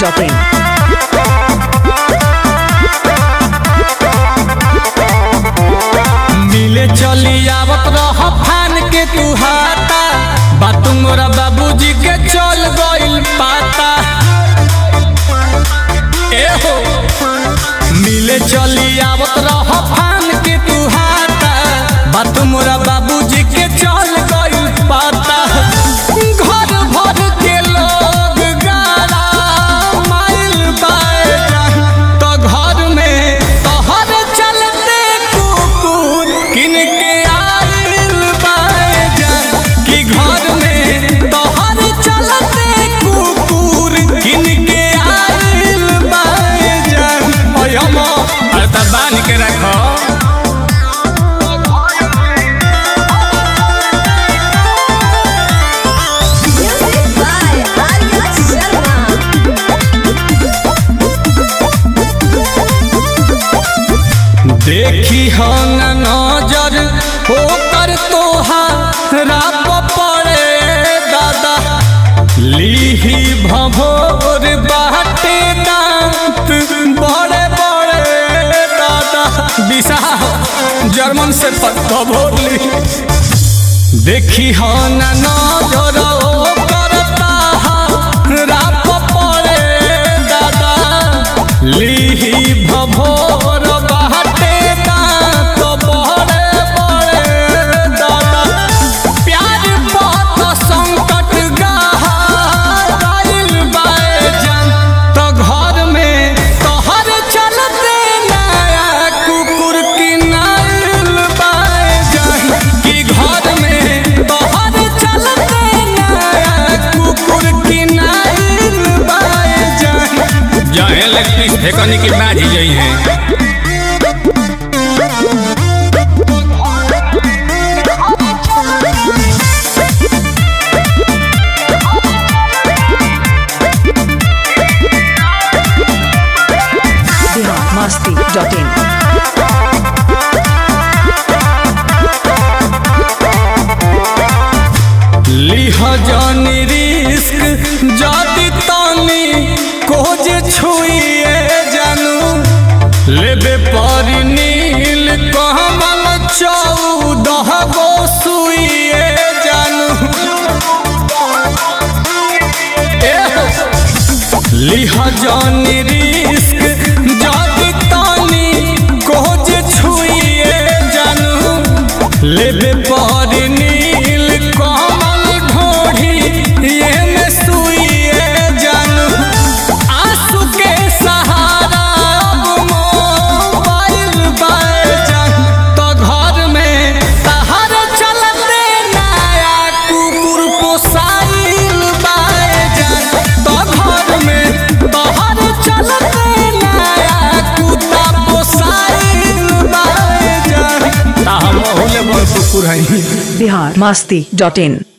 masti.in. मिले चली आवत रह फान के तू हाथा बात मोरा बाबूजी के चल गइल पाता ए हो मिले चली आवत रह फान के तू हाथा बात मोरा बाबूजी के चल गइल पाता घर भर के लोग गारा माइल बाएगा तो घर में तोहर चलते कुकुर किन के आइल बाएगा कि घर में तोहर चलते कुकुर किन के आइल बाएगा ओय हम अरे तब बांध के रखो Music by Arya Sharma. देखी हन नजर होकर तोहारा पड़े दादा लीही भभोर बाटे दांत बड़े बड़े दादा दिशा जर्मन से भभोर ली देखी हन नजर होकर ताहारा पड़े दादा लीही भभोर बाटे दांत बड़े बड़े दादा प्यार बहुत संकट गहाइल बाएजान तो घर में तोहर चलते नया कुकुर किनाइल बाएजान कि घर में तोहर चलते नया कुकुर किनाइल बाएजान जाए लगती फेंकने की बाजी गई है Bihar masti.in. लिह जानी रिस्क जाति तानी कोज छुइए जानू लेबे पर नील कमल चौदह गो सुइए जानू एह, लिह जानी रिस्क जाति तानी कोज छुइए जानू लेबे पर नील कमल ढोढ़ी ये में सुइए जानू आंसू के सहारा अब मोबाइल बाजान तो घर में तहर चलते नया कुकुर पोसाइल बाजान तो घर में तहर चलते नया कुत्ता पोसाइल बाजान ता हम ओले बड़ कुकुर हई Bihar masti.in.